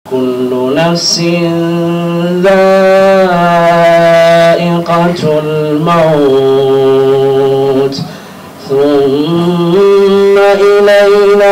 كل نفس ذائقة الموت ثم إلينا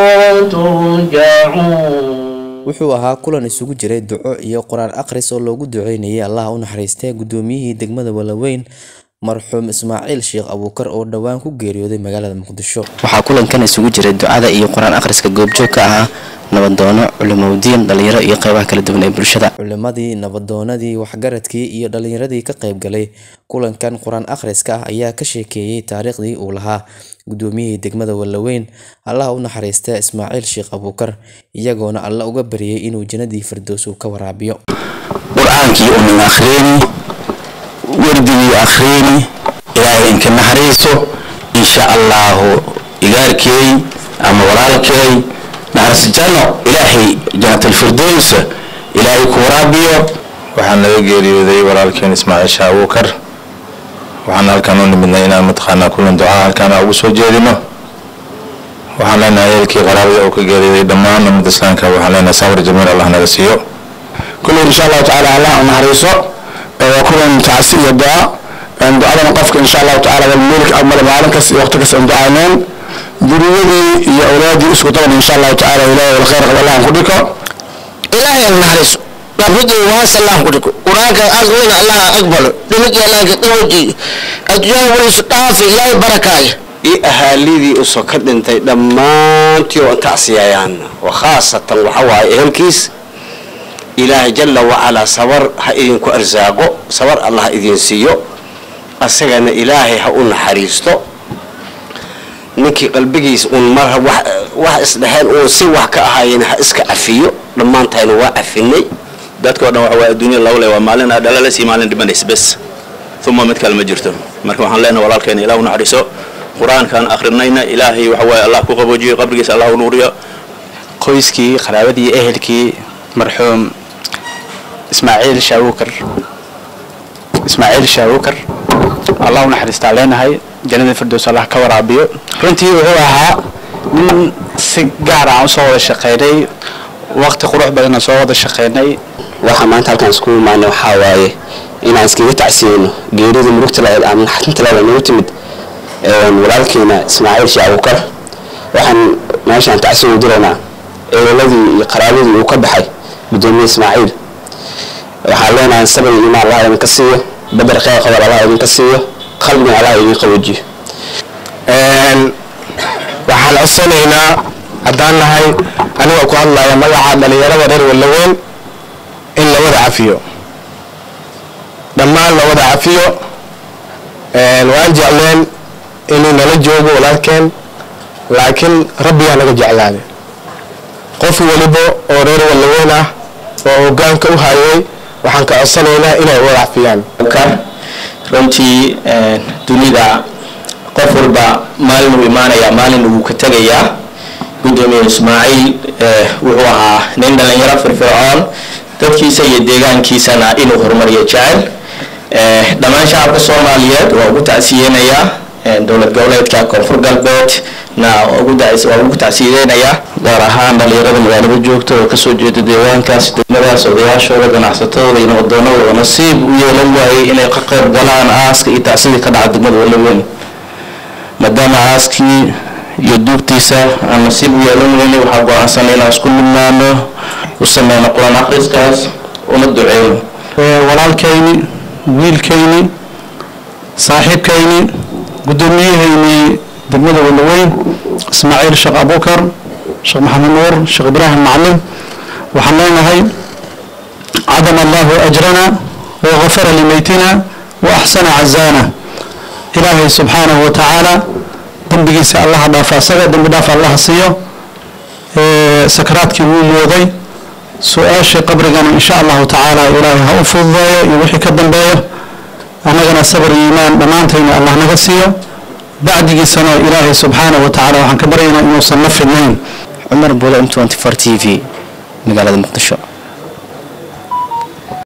ترجعون wuxuu ahaa kulan isugu jiray duco iyo qur-aan akhris oo loogu duceynayay allaha u naxariistay gudoomiyihii degmada walaweyn marxuum ismaaciil sheekh abuukar oo dhowaan ku geeriyooday magaalada muqdisho waxaa kulankan isugu jiray ducada iyo qur-aan akhriska goobjoog ka ahaa nabadoono culimowdiin dhalinyaro iyo qeybaha kala duwan ee bulshada culimadii nabadoonadii waxgaradkii iyo dhalinyaradii ka qayb galay kulankan qur-aan akhriska ah ayaa ka sheekeeyey taariikhdii uu lahaa gudoomiyihii degmada walaweyn allaha u naxariista ismaaciil sheekh abuukar iyagoona alla uga baryay inuu jannadii firdows uu ka waraabiyo qur-aankii unin akhriini wardigii akhriini ilaahay inka naxariiso insha allaahu igaarkeey ama walaalkeey naxariis janno ilaahay jannatalfirdows ilaahay ku waraabiyo waxaa naga geeriyooday walaalkeen ismaaciil shah abuukar waxaan halkan u nimidnay inaan mataqaanaa kulan ducaa halkaan ugu soo jeedino waxaan leenahay ehelkii qaraabada oo ka geeriyooday dhammaan ummadda islaamka waxaan leenahay sabr jamiil allah naga siiyo kulli insha allahu tacaala allah u naxariiso waa kulan tacsi iyo duca ducadana qofka insha allahu tacaala walmuulik amale maalin kas iyo waqti kas aan ducayneen duriyadii iyo awlaadii isku daban insha allahu tacaala ilaahay wal khayr qaba allah ku dhiko ilaahay aan naxariiso labadu waa salaam ku dhiko quraanka aqrina allah aqbalo dhimid ilaahay dhawji adduunka walisu dhaafi ilaahay barakaaya iyo ahaalidii usoo ka dhintay dhammaantii oo tacsiyayaan wa khaasatan waxa waaye ehelkiis ilaahay jalla wacalaa sabar ha idinku arsaaqo sabar allah ha idin siiyo asagana ilaahay ha u naxariisto ninkii qalbigiis uun mar wax isdheheen uun si wax ka ahaayeen ha iska cafiyo dhammaantayna waa cafinay dadka o dhan waxa waa adduunya lagu le waa maalin aa dhalalas iyo maalin dhimanays bes uma mid kale ma jirto marka waxaan leenahay walaalkeena ilah u naxariiso qur-aankaan akhrinayna ilaahay waxa waaye allah ku qaboojiyo qabrigiisa allah u nuuriyo qoyskii qaraabadii ehelkii marxuum ismaaciil shaawukar ismaaciil shaawukar allah u naxariistaa leenahay jannada firdows allah ka waraabiyo runtii wuxuu ahaa nin si gaar aan usoo wada shaqeynay waqti qurux badanna soo wada shaqeynay waxaa maanta halkaan isku imaanay waxaa waaye inaan iskaga tacsiyeyno geerida murugta lahayd ama naxatinta lahayd nagu timid walaalkeena ismaaciil sheekh abuukar waxaan meeshaan tacsiya u diraynaa eeladii iyo qaraabadii uu ka baxay gudoomiye ismaaciil waxaan leenahay sabir iyo imaan allah idinka siiyo badar khayr qabal allah idinka siiyo qalbigana allah idin qaboojiyo waxaan codsanaynaa haddaan nahay anigoo ku hadlaya magaca dhalinyarada reer wallaweyn in la wada cafiyo dhammaan la wada cafiyo waan jecleen inuu nala joogo walaalkeen laakiin rabbigaa naga jeclaaday qof waliba oo reer wallaweyn ah oo hogaanka u hayay waxaan ka codsanaynaa inay wada cafiyaan runtii dunida qof walba maalin uu imaanayaa maalin wuu ka tegayaa gudoomiye ismaaciil wuxuu ahaa nin dhalinyaro firfircoon dadkiisa iyo deegaankiisana inuu horumariyo jecel dhammaan shacabka soomaaliyeed waa ugu tacsiyeynayaa dowlad goboleedka koonfur galbeed na waa ugu tacsiyeynayaa gaar ahaan dhalinyarada magaalada joogta oo kasoo jeeda deegaankaas degmadaas odayaashooda ganacsatadooda iyo nabadoonadooda nasiib u yeelan waayay inay ka qayb galaan aaska iyo tacsidii ka dhaca degmada walaweyn maadaama aaskii iyo duubtiisa aan nasiib u yeelan weynay waxaa go-aansanay inaan isku midnaano u sameyno qur-aan akhriskaas una duceyno walaalkayni wiilkayni saaxiibkayni guddoomiyahayni degmada walaweyn ismaaciil sheekh abuukar sheekh maxamed nuur sheekh ibraahim maclin waxaan leenahay cadama allahu ajrana wagafara limaytina wa axsana cazaana ilaahay subxaanahu wa tacaala dembigiisa allaha dhaafa asaga dembi dhaaf allaha siiyo sakaraadkii wuu mooday su-aashii qabrigana insha allahu tacaala ilaahay ha u fududeeyo iyo wixii ka dambeeyo annagana sabr iyo iimaan dhammaantayna allah naga siiyo bacdigiisana ilaahay subxaanahu wa tacaala waxaan ka baryaynaa inuusan la fidnayn cumar bulo m t v magaalada muqdisho